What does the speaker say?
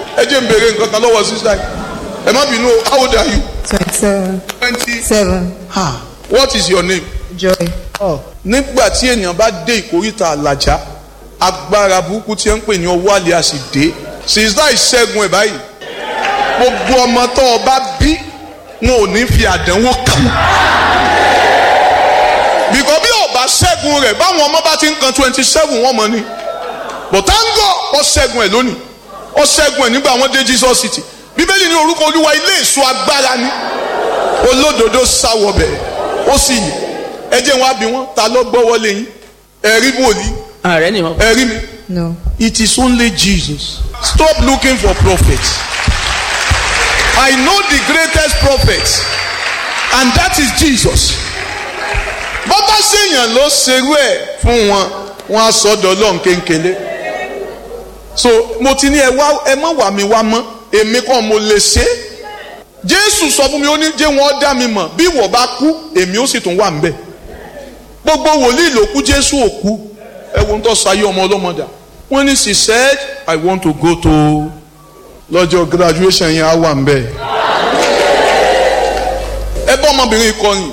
ẹ jẹ́ n béèrè nǹkan kan lọ́wọ́ sísá yìí ẹ má bínú o how old are you. twenty-seven twenty. seven ah what is your name. joy. nígbà tí ènìyàn bá dé ìkórìtà àlàjá agbára burúkú tí ẹ ń pè ní ọwọ́ àlẹ́ àsì dé sísá ìṣẹ́gun ẹ̀ báyìí gbogbo ọmọ tó o bá bí wọn ò ní fi àdánwò kàn bìkọ́ bí ọba ṣẹ́gun rẹ̀ báwọn ọmọ bá ti ń kan twenty seven wọ́n mọ̀ ni bọ̀tángọ̀ ọ ṣẹ́gun ẹ̀ lónìí ọ ṣẹ́gun ẹ̀ nígbà wọ́n dé Jesus city bíbélì ní orúkọ olúwa ilé èso agbára ni olódodo sáwọbẹ̀ ó sì yìn ẹ jẹ́ wọn á bí wọn ta ló gbọ́ wọlé yín ẹ̀rí wòlíì ààrẹ ni mo. ẹ̀rí mi no it is only Jesus stop looking for prophets I know the greatest prophet and that is Jesus bọ́bá ṣèyàn ló ṣerú ẹ̀ fún wọn wọn á sọ́dọ̀ ọlọ́run kéńkélé so mo ti ní ẹ wá ẹ má wà mí wá mọ́ èmi kàn mo lè ṣe é jésù sọ fún mi ó ní jẹ́ wọ́n dá mi mọ̀ bí wọ́n bá kú èmi ó sì tún wà ńbẹ̀ gbogbo wòlíì ló kú jésù ò kú ẹ wo ń tọ́ sayé ọmọ ọlọ́mọdà wọ́n ní she said i want to go to lọ́jọ́ graduation yẹn á wà ńbẹ̀ ẹ bá ọmọbìnrin kọrin